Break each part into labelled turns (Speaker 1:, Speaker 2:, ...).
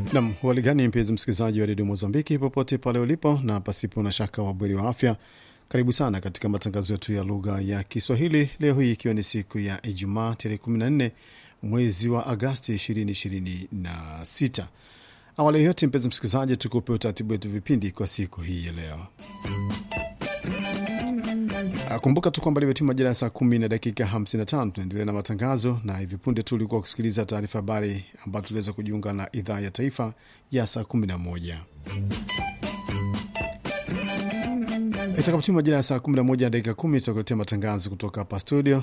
Speaker 1: Nam waligani, mpenzi msikilizaji wa redio Mozambiki popote pale ulipo, na pasipo na shaka wabweri wa afya, karibu sana katika matangazo yetu ya lugha ya Kiswahili leo hii ikiwa ni siku ya Ijumaa tarehe 14 mwezi wa Agasti 2026. Awali yote, mpenzi msikilizaji, tukupe utaratibu wetu vipindi kwa siku hii ya leo. Kumbuka tu kwamba limetima majira ya saa kumi na dakika 55. Tunaendelea na matangazo, na hivi punde tu ulikuwa kusikiliza taarifa habari ambayo tuliweza kujiunga na idhaa ya taifa ya saa 11. Itakapotima majira ya saa 11 na dakika 10 tutakuletea matangazo kutoka hapa studio,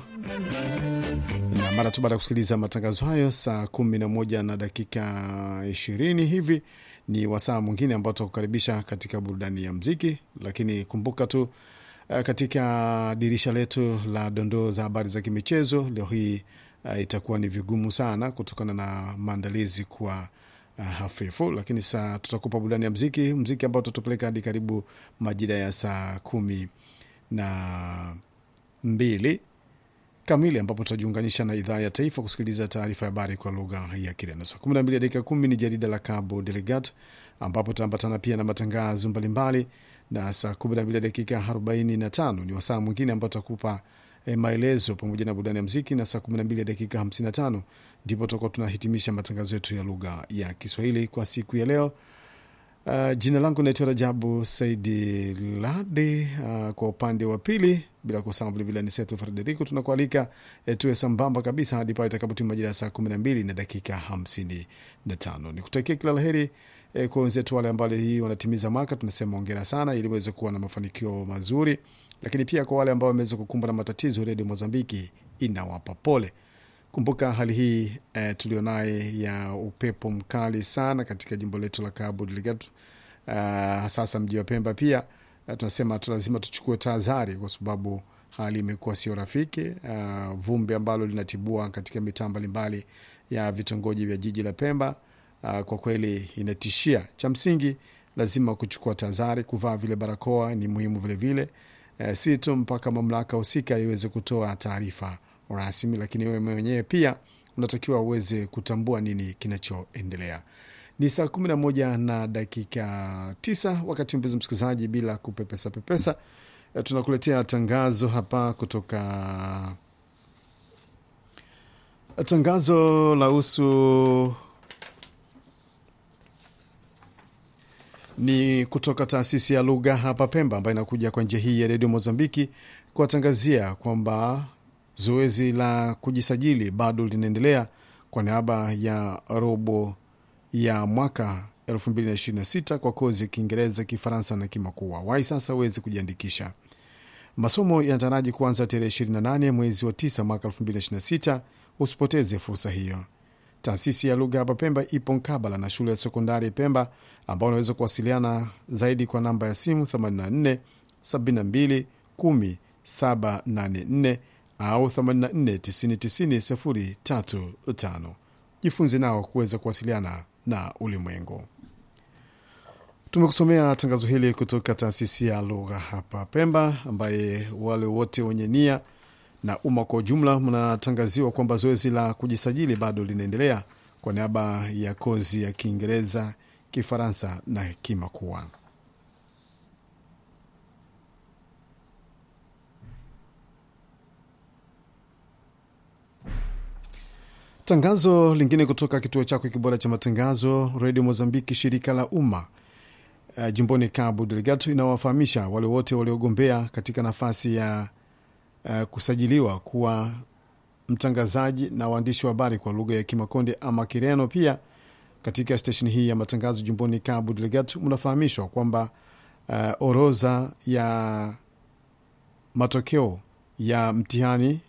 Speaker 1: na mara tu baada ya kusikiliza matangazo hayo saa 11 na dakika 20 hivi ni wasaa mwingine ambao tutakukaribisha katika burudani ya mziki, lakini kumbuka tu Uh, katika dirisha letu la dondoo za habari za kimichezo leo hii uh, itakuwa ni vigumu sana kutokana na maandalizi kuwa uh, hafifu, lakini saa tutakupa burudani ya mziki, mziki ambao tutatupeleka hadi karibu majira ya saa kumi na mbili kamili ambapo tutajiunganisha na idhaa ya taifa kusikiliza taarifa ya habari kwa lugha ya Kireno. Saa kumi na mbili dakika kumi ni jarida la Cabo Delegato ambapo tutaambatana pia na matangazo mbalimbali na saa 12 dakika 45 ni wasaa mwingine ambao tutakupa eh, maelezo pamoja na burudani ya mziki, na saa 12 dakika 55 ndipo tutakuwa tunahitimisha matangazo yetu ya lugha ya Kiswahili kwa siku ya leo. Uh, jina langu naitwa Rajabu Saidi Ladi. Uh, kwa upande wa pili bila kusahau vilevile ni Seto Frederico, tunakualika eh, tuwe sambamba kabisa hadi pale itakapotima majira ya saa 12 na dakika 55. Nikutakia kila laheri E, kwa wenzetu wale ambao hii wanatimiza mwaka tunasema ongera sana, ili waweze kuwa na mafanikio mazuri, lakini pia kwa wale ambao wameweza kukumbwa na matatizo, redio Mozambiki inawapa pole. Kumbuka hali hii e, tulionaye ya upepo mkali sana katika jimbo letu la Cabo Delgado, sasa mji wa Pemba pia a, tunasema tu lazima tuchukue tahadhari kwa sababu hali imekuwa sio rafiki. A, vumbi ambalo linatibua katika mitaa mbalimbali ya vitongoji vya jiji la Pemba Uh, kwa kweli inatishia. Cha msingi lazima kuchukua tahadhari, kuvaa vile barakoa ni muhimu vilevile, uh, si tu mpaka mamlaka husika iweze kutoa taarifa rasmi, lakini wewe mwenyewe pia unatakiwa uweze kutambua nini kinachoendelea. Ni saa kumi na moja na dakika tisa wakati mpenzi msikilizaji, bila kupepesa pepesa, uh, tunakuletea tangazo hapa kutoka tangazo la husu ni kutoka taasisi ya lugha hapa Pemba, ambayo inakuja kwa njia hii ya redio Mozambiki kuwatangazia kwamba zoezi la kujisajili bado linaendelea kwa niaba ya robo ya mwaka 2026 kwa kozi ya Kiingereza, Kifaransa na Kimakua. Wai sasa uweze kujiandikisha. Masomo yanataraji kuanza tarehe 28 mwezi wa 9 mwaka 2026. Usipoteze fursa hiyo. Taasisi ya lugha hapa Pemba ipo mkabala na shule ya sekondari Pemba, ambao unaweza kuwasiliana zaidi kwa namba ya simu 84 72 10 784 au 84 90 90 035. Jifunze nao kuweza kuwasiliana na ulimwengu. Tumekusomea tangazo hili kutoka taasisi ya lugha hapa Pemba, ambaye wale wote wenye nia na umma kwa ujumla mnatangaziwa kwamba zoezi la kujisajili bado linaendelea kwa niaba ya kozi ya Kiingereza, Kifaransa na Kimakua. Tangazo lingine kutoka kituo chako kibora cha matangazo redio Mozambiki, shirika la umma uh, jimboni Cabo Delgado inawafahamisha wale wote waliogombea katika nafasi ya Uh, kusajiliwa kuwa mtangazaji na waandishi wa habari kwa lugha ya Kimakonde ama Kireno. Pia katika stesheni hii ya matangazo jimboni Cabo Delgado mnafahamishwa kwamba uh, orodha ya matokeo ya mtihani